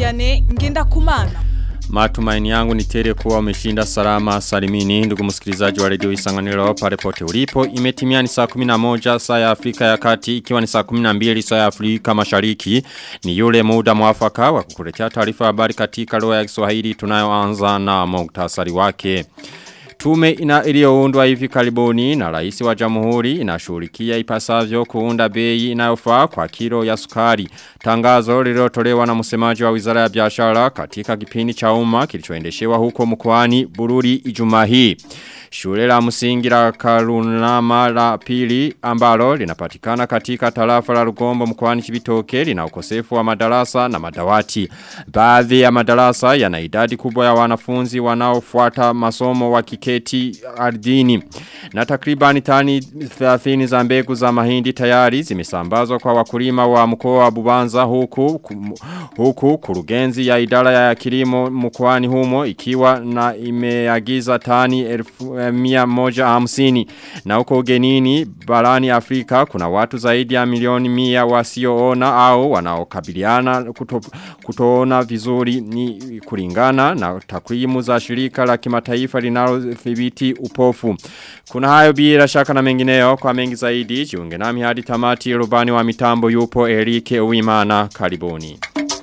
Vianney Ngendakumana. Matumaini yangu ni tele kuwa umeshinda salama salimini ndugu msikilizaji wa redio Isanganiro pale pote ulipo imetimia ni saa 11 saa ya Afrika ya Kati ikiwa ni saa 12 saa ya Afrika Mashariki ni yule muda mwafaka wa kukuletea taarifa habari katika lugha ya Kiswahili tunayoanza na muktasari wake Tume ina iliyoundwa hivi karibuni na rais wa jamhuri inashughulikia ipasavyo kuunda bei inayofaa kwa kilo ya sukari. Tangazo lililotolewa na msemaji wa Wizara ya Biashara katika kipindi cha umma kilichoendeshewa huko mkoani Bururi Ijumaa hii. Shule la msingi la Karunama la pili ambalo linapatikana katika tarafa la Rugombo mkoani Kibitoke lina ukosefu wa madarasa na madawati. Baadhi ya madarasa yana idadi kubwa ya wanafunzi wanaofuata masomo wa kiketi ardhini. Na takribani tani 30 za mbegu za mahindi tayari zimesambazwa kwa wakulima wa mkoa wa Bubanza huku huku kurugenzi ya idara ya kilimo mkoani humo ikiwa na imeagiza tani elfu mia moja hamsini. Na huko ugenini barani Afrika kuna watu zaidi ya milioni mia wasioona au wanaokabiliana kuto, kutoona vizuri ni kulingana na takwimu za shirika la kimataifa linalothibiti upofu. Kuna hayo bila shaka na mengineyo kwa mengi zaidi jiunge nami hadi tamati rubani wa mitambo yupo Erike Uimana karibuni.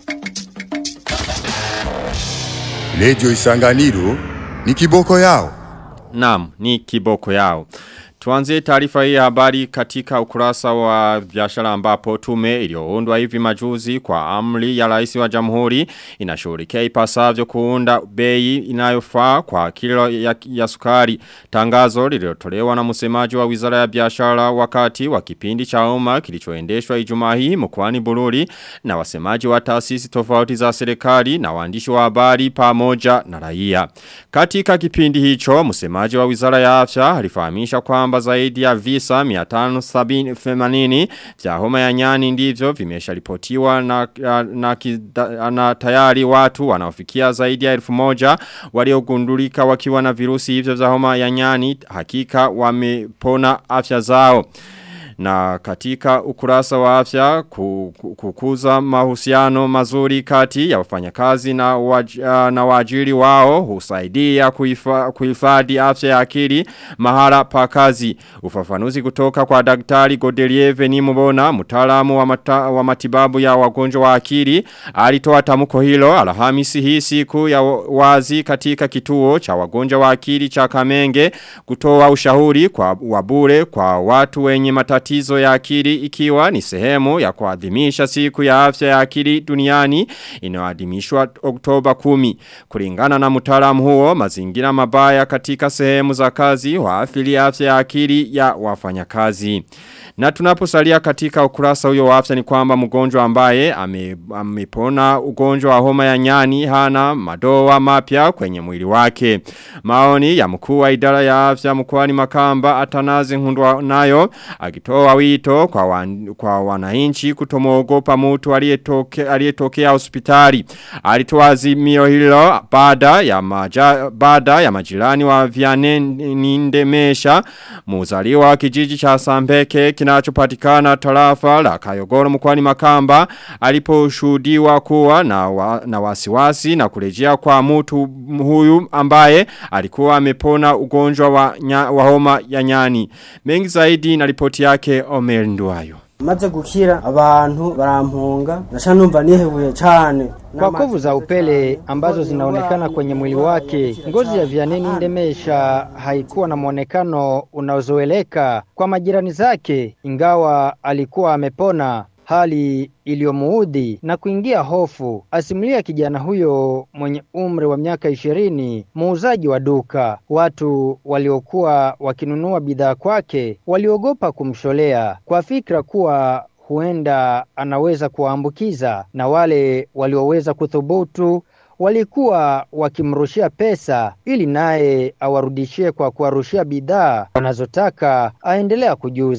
Lejo Isanganiro ni kiboko yao. Naam, ni kiboko yao. Tuanze taarifa hii habari katika ukurasa wa biashara ambapo tume iliyoundwa hivi majuzi kwa amri ya rais wa jamhuri inashughulikia ipasavyo kuunda bei inayofaa kwa kilo ya, ya sukari. Tangazo lililotolewa na msemaji wa Wizara ya Biashara wakati wa kipindi cha umma kilichoendeshwa Ijumaa hii mkoani Bururi na wasemaji wa taasisi tofauti za serikali na waandishi wa habari pamoja na raia. Katika kipindi hicho msemaji wa Wizara ya Afya alifahamisha kwamba kwamba zaidi ya visa 580 vya homa ya nyani ndivyo vimesharipotiwa na, na, na, na tayari watu wanaofikia zaidi ya elfu moja waliogundulika wakiwa na virusi hivyo vya homa ya nyani hakika wamepona afya zao na katika ukurasa wa afya kukuza mahusiano mazuri kati ya wafanyakazi na, waj, na wajiri wao husaidia kuhifadhi afya ya akili mahala pa kazi. Ufafanuzi kutoka kwa daktari Godelieve ni mbona mtaalamu wa, mata, wa matibabu ya wagonjwa wa akili alitoa tamko hilo alhamisi hii siku ya wazi katika kituo cha wagonjwa wa akili cha Kamenge kutoa ushauri kwa wabure kwa watu wenye matatizo matatizo ya akili ikiwa ni sehemu ya kuadhimisha siku ya afya ya akili duniani inayoadhimishwa Oktoba 10. Kulingana na mtaalamu huo mazingira mabaya katika sehemu za kazi waathiri afya ya akili ya wafanyakazi. Na tunaposalia katika ukurasa huyo wa afya ni kwamba mgonjwa ambaye amepona ame ugonjwa wa homa ya nyani hana madoa mapya kwenye mwili wake. Maoni ya mkuu wa idara ya afya mkoani Makamba atanazi hundwa nayo akitoa wito kwa, wan, kwa wananchi kutomoogopa mtu aliyetokea aliyetokea hospitali. Alitoa azimio hilo baada ya maja, baada ya majirani wa Vianney Nindemesha muzaliwa wa kijiji cha Sambeke kinachopatikana tarafa la Kayogoro mkwani Makamba aliposhuhudiwa kuwa na, wa, na wasiwasi na kurejea kwa mtu huyu ambaye alikuwa amepona ugonjwa wa, nya, wa homa ya nyani. Mengi zaidi na ripoti yake Omer Nduwayo. maze gukira abantu barampunga nasha numva nihebuye cyane kwa kovu za upele ambazo zinaonekana kwenye mwili wake. Ngozi ya Vianney Ndemesha haikuwa na mwonekano unaozoeleka kwa majirani zake, ingawa alikuwa amepona hali iliyomuudhi na kuingia hofu. Asimulia kijana huyo mwenye umri wa miaka ishirini, muuzaji wa duka. Watu waliokuwa wakinunua bidhaa kwake waliogopa kumsholea kwa fikra kuwa huenda anaweza kuwaambukiza, na wale walioweza kuthubutu walikuwa wakimrushia pesa ili naye awarudishie kwa kuwarushia bidhaa wanazotaka aendelea kujuza.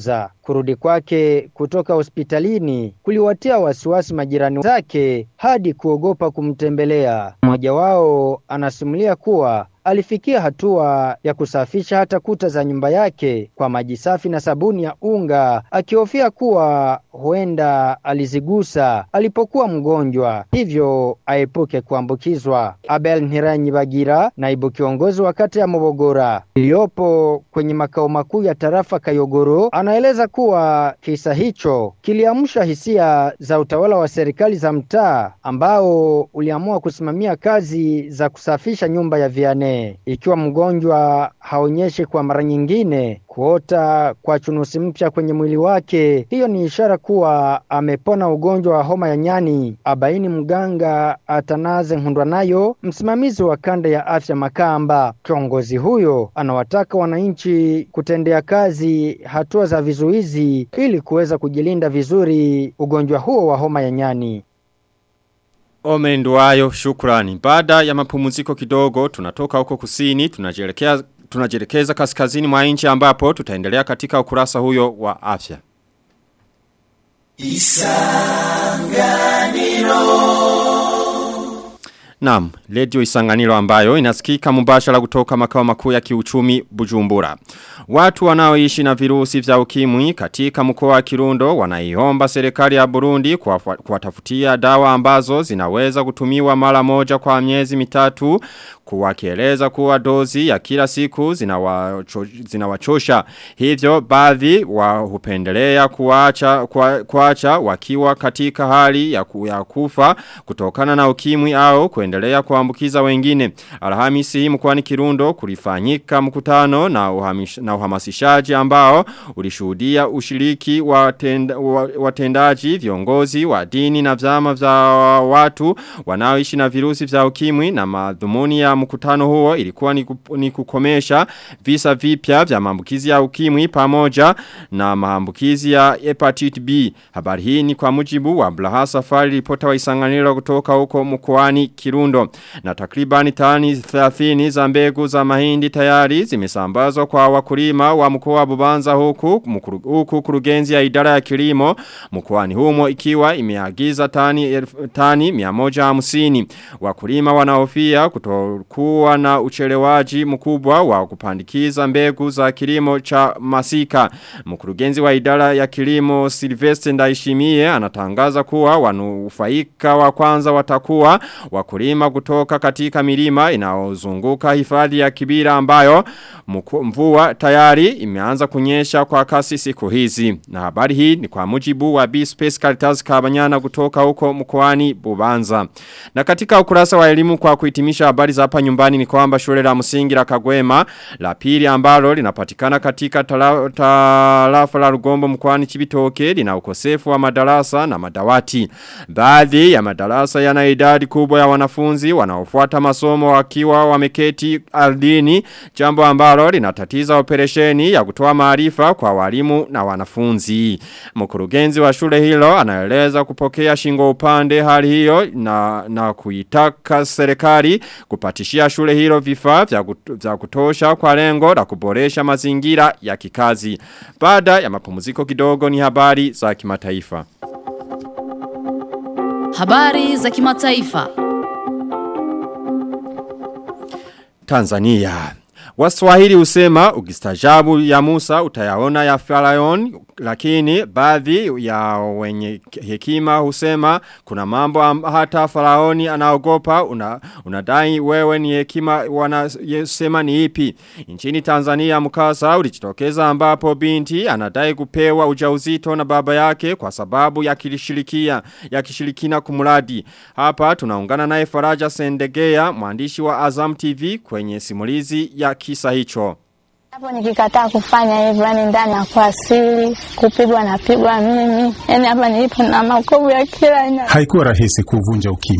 Kurudi kwake kutoka hospitalini kuliwatia wasiwasi majirani zake hadi kuogopa kumtembelea. Mmoja wao anasimulia kuwa alifikia hatua ya kusafisha hata kuta za nyumba yake kwa maji safi na sabuni ya unga, akihofia kuwa huenda alizigusa alipokuwa mgonjwa, hivyo aepuke kuambukizwa. Abel Ntiranyibagira, naibu kiongozi wa kata ya Mobogora iliyopo kwenye makao makuu ya tarafa Kayogoro, anaeleza kuwa kisa hicho kiliamsha hisia za utawala wa serikali za mtaa ambao uliamua kusimamia kazi za kusafisha nyumba ya Vianney. Ikiwa mgonjwa haonyeshi kwa mara nyingine kuota kwa chunusi mpya kwenye mwili wake, hiyo ni ishara kuwa amepona ugonjwa wa homa ya nyani, abaini mganga Atanaze Nkundwanayo, msimamizi wa kanda ya afya Makamba. Kiongozi huyo anawataka wananchi kutendea kazi hatua za vizuizi ili kuweza kujilinda vizuri ugonjwa huo wa homa ya nyani. Omenduayo shukrani. Baada ya mapumziko kidogo tunatoka huko kusini tunajelekea tunajelekeza kaskazini mwa nchi ambapo tutaendelea katika ukurasa huyo wa afya. Naam, Radio Isanganiro ambayo inasikika mubashara kutoka makao makuu ya kiuchumi Bujumbura. Watu wanaoishi na virusi vya ukimwi katika mkoa wa Kirundo wanaiomba serikali ya Burundi kuwatafutia dawa ambazo zinaweza kutumiwa mara moja kwa miezi mitatu kuwakieleza kuwa dozi ya kila siku zinawachosha. Hivyo baadhi wa hupendelea kuacha, kuacha wakiwa katika hali ya, ku, ya kufa kutokana na ukimwi au kuendelea kuambukiza wengine. Alhamisi hii mkwani Kirundo kulifanyika mkutano na, uhamish, na uhamasishaji ambao ulishuhudia ushiriki wa watendaji viongozi wa dini na vyama vya watu wanaoishi na virusi vya ukimwi na madhumuni ya mkutano huo ilikuwa ni, ni kukomesha visa vipya vya maambukizi ya ukimwi pamoja na maambukizi ya hepatitis B. Habari hii ni kwa mujibu wa Blaha Safari ripota wa Isanganiro kutoka huko mkoani Kirundo. Na takribani tani 30 za mbegu za mahindi tayari zimesambazwa kwa wakulima wa mkoa wa Bubanza huku mkuru, huku kurugenzi ya idara ya kilimo mkoani humo ikiwa imeagiza tani tani 150. Wakulima wanahofia kutokuwa na uchelewaji mkubwa wa kupandikiza mbegu za kilimo cha masika. Mkurugenzi wa idara ya kilimo Silvestre Ndaishimie anatangaza kuwa wanufaika wa kwanza watakuwa wakulima kutoka katika milima inaozunguka hifadhi ya Kibira ambayo mvua tayari imeanza kunyesha kwa kasi siku hizi. Na habari hii ni kwa mujibu wa B-Space Caritas Kabanyana kutoka huko mkoani Bubanza. Na katika ukurasa wa elimu kwa kuhitimisha habari za hapa nyumbani ni kwamba shule la msingi la Kagwema la pili ambalo linapatikana katika tarafa tala la Rugombo mkoani Chibitoke lina ukosefu wa madarasa na madawati. Baadhi ya madarasa yana idadi kubwa ya wanafunzi wanaofuata masomo wakiwa wameketi ardhini jambo ambalo linatatiza operesheni ya kutoa maarifa kwa walimu na wanafunzi. Mkurugenzi wa shule hilo anaeleza kupokea shingo upande hali hiyo na, na kuitaka serikali kupatishia shule hilo vifaa vya, vya kutosha kwa lengo la kuboresha mazingira ya kikazi. Baada ya mapumziko kidogo ni habari za kimataifa. Habari za kimataifa. Tanzania Waswahili usema ukistajabu ya Musa utayaona ya Faraon lakini baadhi ya wenye hekima husema kuna mambo hata Faraoni anaogopa una, unadai wewe ni hekima wanasema ni ipi. Nchini Tanzania mkasa ulijitokeza ambapo binti anadai kupewa ujauzito na baba yake kwa sababu ya kilishirikia ya kishirikina kumradi. Hapa tunaungana naye Faraja Sendegea mwandishi wa Azam TV kwenye simulizi ya kisa hicho. Hapo nikikataa kufanya hivyo, yani ndani ya kwa asili kupigwa na pigwa mimi, yani hapa nilipo na makovu ya kila aina. Haikuwa rahisi kuvunja ukimya,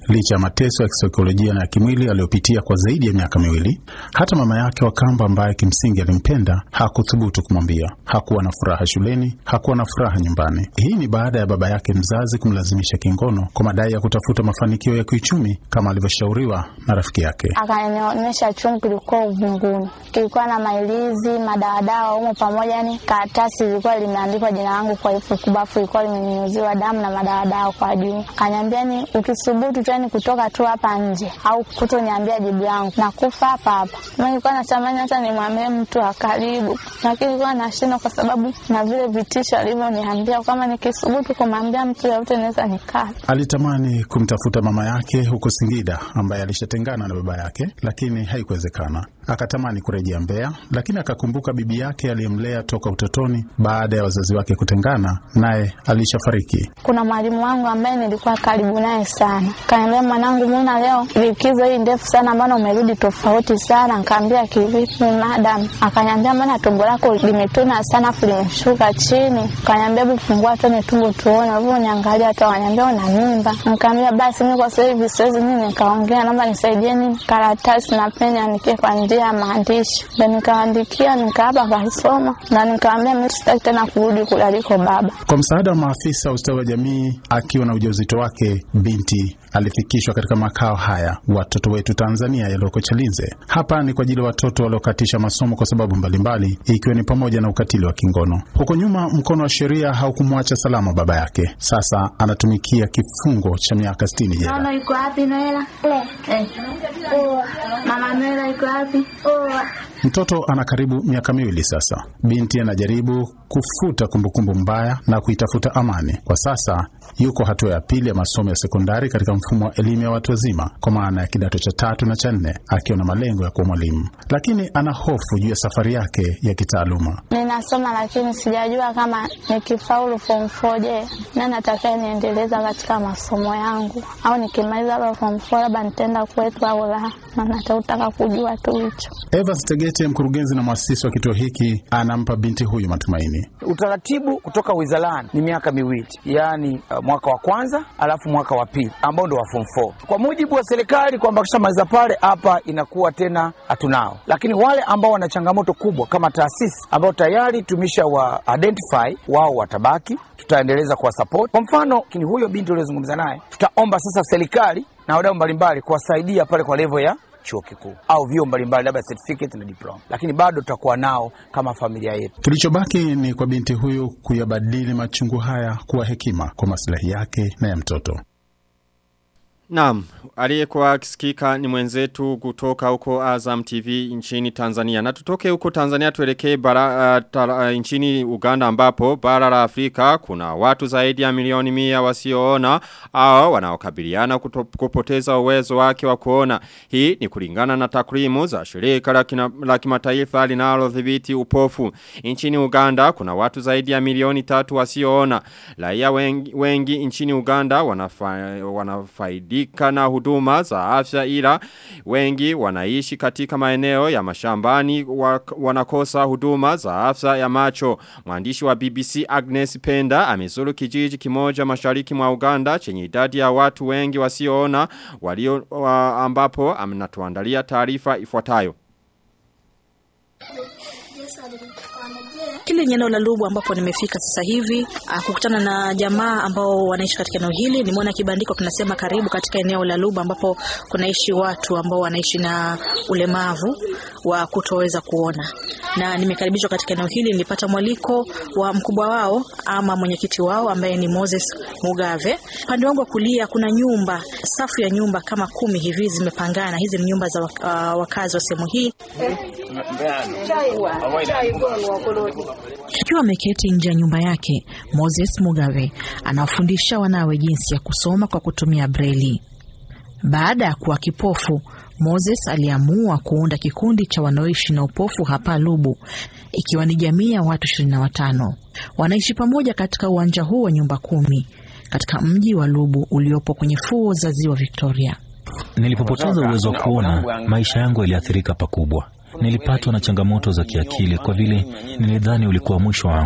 licha ya mateso ya kisaikolojia na ya kimwili aliyopitia kwa zaidi ya miaka miwili. Hata mama yake wa kambo ambaye kimsingi alimpenda hakuthubutu kumwambia. Hakuwa na furaha shuleni, hakuwa na furaha nyumbani. Hii ni baada ya baba yake mzazi kumlazimisha kingono kwa madai ya kutafuta mafanikio ya kiuchumi kama alivyoshauriwa na rafiki yake. Akanionyesha chungu kilikuwa uvunguni, kilikuwa na mailizi madawadawa humo pamoja, ni karatasi ilikuwa limeandikwa jina langu kwa herufi kubwa, afu ilikuwa limenyunyuziwa damu na madawadawa kwa juu. Akaniambia ni ukisubutu tu, yani kutoka tu hapa nje au kutoniambia jibu langu na kufa hapa hapa. Mimi nilikuwa natamani hata nimwambie mtu wa karibu, lakini nilikuwa nashindwa kwa sababu na vile vitisho alivyoniambia, kama nikisubutu kumwambia mtu yoyote naweza nikaa. Alitamani kumtafuta mama yake huko Singida ambaye alishatengana na baba yake, lakini haikuwezekana. Akatamani kurejea Mbeya, lakini akakumbuka bibi yake aliyemlea toka utotoni baada ya wazazi wake kutengana, naye alishafariki. Kuna mwalimu wangu ambaye nilikuwa karibu naye sana, kaniambia, mwanangu, mbona leo likizo hii ndefu sana, mbona umerudi tofauti sana? Nikaambia kivipi madam? Akaniambia, mbona tumbo lako limetuna sana afu limeshuka chini? Kaniambia, hebu fungua tone tumbo tuone. Ulivyoniangalia hata waniambia una mimba. Nikaambia basi mimi kwa sasa hivi siwezi nini, nikaongea, naomba nisaidieni karatasi na peni andikie kwa njia ya maandishi. Ndo nikaandikia, nikaapa, akasoma na nikaambia mimi sitaki tena kurudi kule aliko baba. Kwa msaada wa maafisa wa ustawi wa jamii, akiwa na ujauzito wake, binti alifikishwa katika makao haya watoto wetu Tanzania yaliyoko Chalinze. Hapa ni kwa ajili ya watoto waliokatisha masomo kwa sababu mbalimbali, ikiwa ni pamoja na ukatili wa kingono. Huko nyuma, mkono wa sheria haukumwacha salama baba yake. Sasa anatumikia kifungo cha miaka 60 jela. Mama iko wapi Noela? Eh. Mama Noela iko wapi? Mtoto ana karibu miaka miwili sasa. Binti anajaribu kufuta kumbukumbu mbaya na kuitafuta amani. Kwa sasa yuko hatua ya pili ya masomo ya sekondari katika mfumo wa elimu ya watu wazima, kwa maana ya kidato cha tatu na cha nne, akiwa na malengo ya kuwa mwalimu, lakini ana hofu juu ya safari yake ya kitaaluma. Ninasoma lakini sijajua kama nikifaulu form 4 je, nani atakaye niendeleza katika masomo yangu, au nikimaliza labda form 4 labda nitaenda kwetu au la, na nataka kujua tu hicho. Evans Tegete, mkurugenzi na mwasisi wa kituo hiki, anampa binti huyu matumaini. Utaratibu kutoka wizarani ni miaka miwili, yaani uh, mwaka wa kwanza alafu mwaka wa pili ambao ndo wa form 4 kwa mujibu wa serikali, kwamba kishamaliza pale hapa inakuwa tena hatunao, lakini wale ambao wana changamoto kubwa kama taasisi ambao tayari tumesha wa identify wao watabaki, tutaendeleza kuwa support. Kwa mfano kini huyo binti uliozungumza naye, tutaomba sasa serikali na wadau mbalimbali kuwasaidia pale kwa level ya chuo kikuu au vyuo mbalimbali labda certificate na diploma, lakini bado tutakuwa nao kama familia yetu. Kilichobaki ni kwa binti huyu kuyabadili machungu haya kuwa hekima kwa maslahi yake na ya mtoto. Naam, aliyekuwa akisikika ni mwenzetu kutoka huko Azam TV nchini Tanzania. Na tutoke huko Tanzania tuelekee bara uh, tara, uh, nchini Uganda ambapo bara la Afrika kuna watu zaidi ya milioni mia wasioona au wanaokabiliana kupoteza uwezo wake wa kuona. Hii ni kulingana na takwimu za shirika la, kina, la kimataifa linalodhibiti upofu. Nchini Uganda kuna watu zaidi ya milioni tatu wasioona. Raia wengi, wengi nchini Uganda wanafa, wanafaidi kufaidika na huduma za afya ila wengi wanaishi katika maeneo ya mashambani wanakosa huduma za afya ya macho. Mwandishi wa BBC Agnes Penda amezuru kijiji kimoja mashariki mwa Uganda chenye idadi ya watu wengi wasioona walio wa ambapo amenatuandalia taarifa ifuatayo. Hili ni eneo la Lubu ambapo nimefika sasa hivi kukutana na jamaa ambao wanaishi katika eneo hili. Nimeona kibandiko kinasema karibu katika eneo la Lubu ambapo kunaishi watu ambao wanaishi na ulemavu wa kutoweza kuona, na nimekaribishwa katika eneo hili. Nilipata mwaliko wa mkubwa wao ama mwenyekiti wao ambaye ni Moses Mugave. Upande wangu wa kulia kuna nyumba, safu ya nyumba kama kumi hivi zimepangana. Hizi ni nyumba za uh, wakazi wa sehemu hii Akiwa ameketi nje ya nyumba yake, Moses Mugabe anawafundisha wanawe jinsi ya kusoma kwa kutumia breli. Baada ya kuwa kipofu, Moses aliamua kuunda kikundi cha wanaoishi na upofu hapa Lubu, ikiwa ni jamii ya watu ishirini na watano. Wanaishi pamoja katika uwanja huu wa nyumba kumi katika mji wa Lubu uliopo kwenye fuo za ziwa Victoria. Nilipopoteza uwezo wa kuona, maisha yangu yaliathirika pakubwa. Nilipatwa na changamoto za kiakili kwa vile nilidhani ulikuwa mwisho wangu.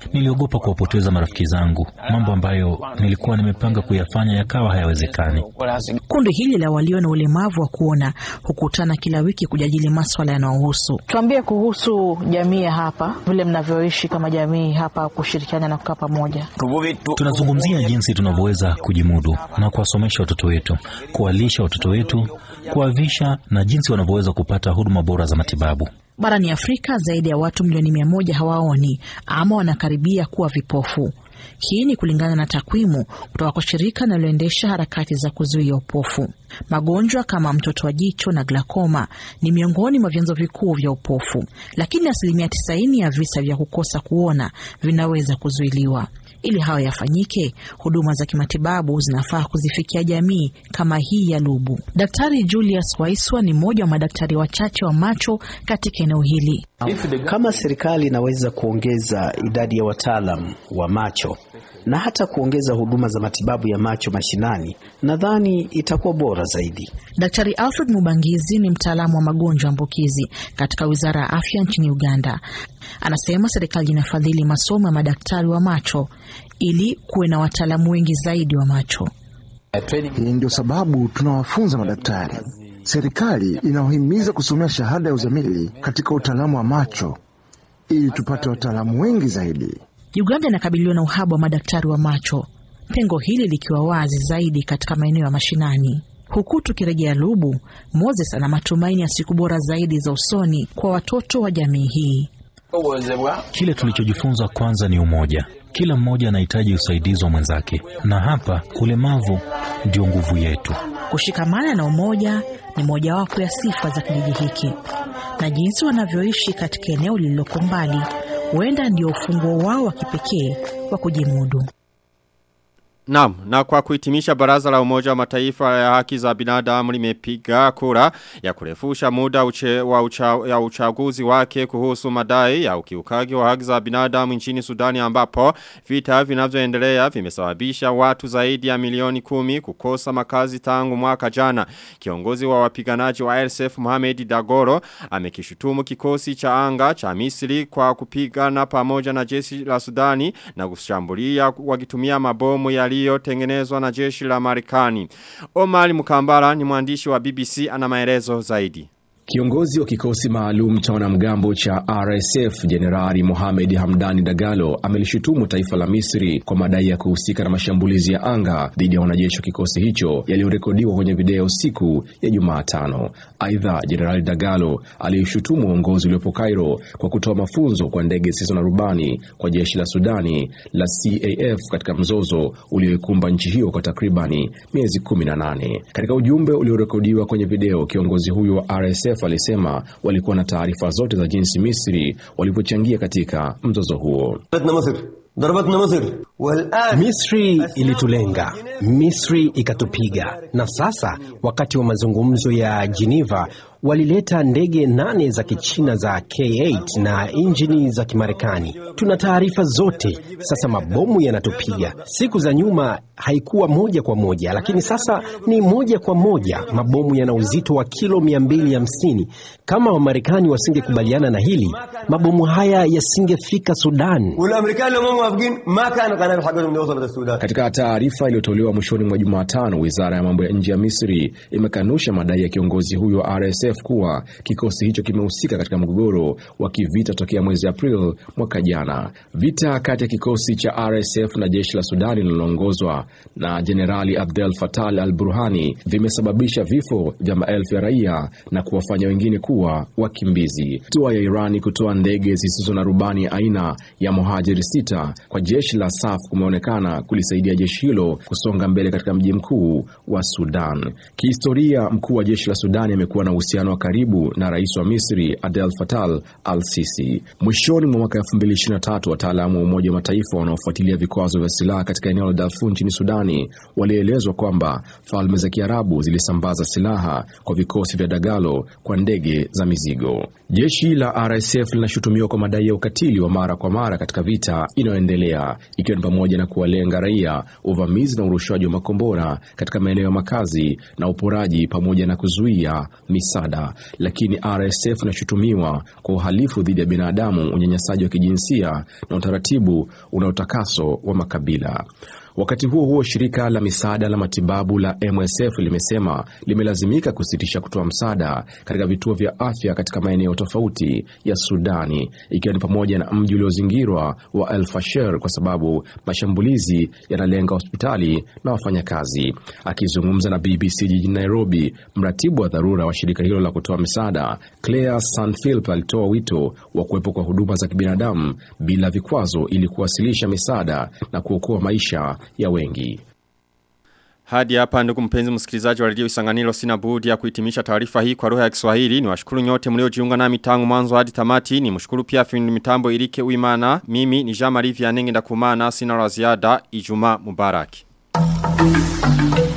Niliogopa kuwapoteza marafiki zangu, mambo ambayo nilikuwa nimepanga kuyafanya yakawa hayawezekani. Kundi hili la walio na ulemavu wa kuona hukutana kila wiki kujadili maswala yanayohusu. Tuambie kuhusu jamii ya hapa, vile mnavyoishi kama jamii hapa, kushirikiana na kukaa pamoja. Tunazungumzia jinsi tunavyoweza kujimudu na kuwasomesha watoto wetu, kuwalisha watoto wetu, kuwavisha na jinsi wanavyoweza kupata huduma bora za matibabu. Barani Afrika zaidi ya watu milioni mia moja hawaoni ama wanakaribia kuwa vipofu. Hii ni kulingana na takwimu kutoka kwa shirika linaloendesha harakati za kuzuia upofu. Magonjwa kama mtoto wa jicho na glakoma ni miongoni mwa vyanzo vikuu vya upofu, lakini asilimia tisaini ya visa vya kukosa kuona vinaweza kuzuiliwa. Ili hayo yafanyike, huduma za kimatibabu zinafaa kuzifikia jamii kama hii ya Lubu. Daktari Julius Waiswa ni mmoja wa madaktari wachache wa macho katika eneo hili. Kama serikali inaweza kuongeza idadi ya wataalam wa macho na hata kuongeza huduma za matibabu ya macho mashinani, nadhani itakuwa bora zaidi. Daktari Alfred Mubangizi ni mtaalamu wa magonjwa ambukizi katika Wizara ya Afya nchini Uganda. Anasema serikali inafadhili masomo ya madaktari wa macho ili kuwe na wataalamu wengi zaidi wa macho. Hii ndio sababu tunawafunza madaktari. Serikali inawahimiza kusomea shahada ya uzamili katika utaalamu wa macho ili tupate wataalamu wengi zaidi. Uganda inakabiliwa na uhaba wa madaktari wa macho, pengo hili likiwa wazi zaidi katika maeneo ya mashinani. Huku tukirejea Lubu, Moses ana matumaini ya siku bora zaidi za usoni kwa watoto wa jamii hii. Kile tulichojifunza kwanza ni umoja. Kila mmoja anahitaji usaidizi wa mwenzake, na hapa ulemavu ndio nguvu yetu. Kushikamana na umoja ni mojawapo ya sifa za kijiji hiki, na jinsi wanavyoishi katika eneo lililoko mbali huenda ndio ufunguo wao wa kipekee wa kujimudu. Naam, na kwa kuhitimisha baraza la umoja wa mataifa ya haki za binadamu limepiga kura ya kurefusha muda uche, wa ucha, ya uchaguzi wake kuhusu madai ya ukiukaji wa haki za binadamu nchini Sudani ambapo vita vinavyoendelea vimesababisha watu zaidi ya milioni kumi kukosa makazi tangu mwaka jana. Kiongozi wa wapiganaji wa RSF Mohamed Dagoro amekishutumu kikosi cha anga cha Misri kwa kupigana pamoja na jeshi la Sudani na kushambulia wakitumia mabomu yali yaliyotengenezwa na jeshi la Marekani. Omar Mukambara ni mwandishi wa BBC ana maelezo zaidi. Kiongozi wa kikosi maalum cha wanamgambo cha RSF Jenerali Mohamed Hamdani Dagalo amelishutumu taifa la Misri kwa madai ya kuhusika na mashambulizi ya anga dhidi ya wanajeshi wa kikosi hicho yaliyorekodiwa kwenye video siku ya Jumatano. Aidha, Jenerali Dagalo aliishutumu uongozi uliopo Cairo kwa kutoa mafunzo kwa ndege zisizo na rubani kwa jeshi la Sudani la CAF katika mzozo ulioikumba nchi hiyo kwa takribani miezi 18. Katika ujumbe uliorekodiwa kwenye video, kiongozi huyo wa RSF alisema walikuwa na taarifa zote za jinsi Misri walivyochangia katika mzozo huo. Misri ilitulenga, Misri ikatupiga, na sasa wakati wa mazungumzo ya Geneva walileta ndege nane za Kichina za K8 na injini za Kimarekani. Tuna taarifa zote. Sasa mabomu yanatupiga. Siku za nyuma haikuwa moja kwa moja, lakini sasa ni moja kwa moja. Mabomu yana uzito wa kilo 250. Kama Wamarekani wasingekubaliana na hili, mabomu haya yasingefika Sudan. Katika taarifa iliyotolewa mwishoni mwa Jumatano, wizara ya mambo ya nje ya Misri imekanusha madai ya kiongozi huyo wa RSF kuwa kikosi hicho kimehusika katika mgogoro wa kivita tokea mwezi April mwaka jana. Vita kati ya kikosi cha RSF na jeshi la Sudani linaloongozwa na Jenerali Abdel Fattah al-Burhani vimesababisha vifo vya maelfu ya raia na kuwafanya wengine kuwa wakimbizi. Hatua ya Irani kutoa ndege zisizo na rubani aina ya Mohajir sita kwa jeshi la SAF kumeonekana kulisaidia jeshi hilo kusonga mbele katika mji mkuu wa Sudan. Kihistoria, mkuu wa jeshi la Sudani amekuwa na uhusiano wa karibu na rais wa Misri Abdel Fattah al-Sisi. Mwishoni mwa mwaka 2023 wataalamu wa Umoja wa Mataifa wanaofuatilia vikwazo vya silaha katika eneo la Darfur nchini Sudani walielezwa kwamba falme za Kiarabu zilisambaza silaha kwa vikosi vya Dagalo kwa ndege za mizigo. Jeshi la RSF linashutumiwa kwa madai ya ukatili wa mara kwa mara katika vita inayoendelea ikiwa ni pamoja na kuwalenga raia, uvamizi na urushaji urushwaji wa makombora katika maeneo ya makazi na uporaji pamoja na kuzuia misaada. Lakini RSF inashutumiwa kwa uhalifu dhidi ya binadamu, unyanyasaji wa kijinsia na utaratibu unaotakaso wa makabila. Wakati huo huo, shirika la misaada la matibabu la MSF limesema limelazimika kusitisha kutoa msaada katika vituo vya afya katika maeneo tofauti ya Sudani, ikiwa ni pamoja na mji uliozingirwa wa El Fasher kwa sababu mashambulizi yanalenga hospitali na wafanyakazi. Akizungumza na BBC jijini Nairobi, mratibu wa dharura wa shirika hilo la kutoa misaada Claire Sanfilp alitoa wito wa kuwepo kwa huduma za kibinadamu bila vikwazo ili kuwasilisha misaada na kuokoa maisha ya wengi. Hadi hapa ndugu mpenzi msikilizaji wa redio Isanganiro sina budi ya kuhitimisha taarifa hii kwa lugha ya Kiswahili. Ni washukuru nyote mliojiunga nami tangu mwanzo hadi tamati. Ni mshukuru pia fundi mitambo Irike Uimana. Mimi ni Jean Marie Vianney ndakumana sina la ziada. Ijumaa Mubarak.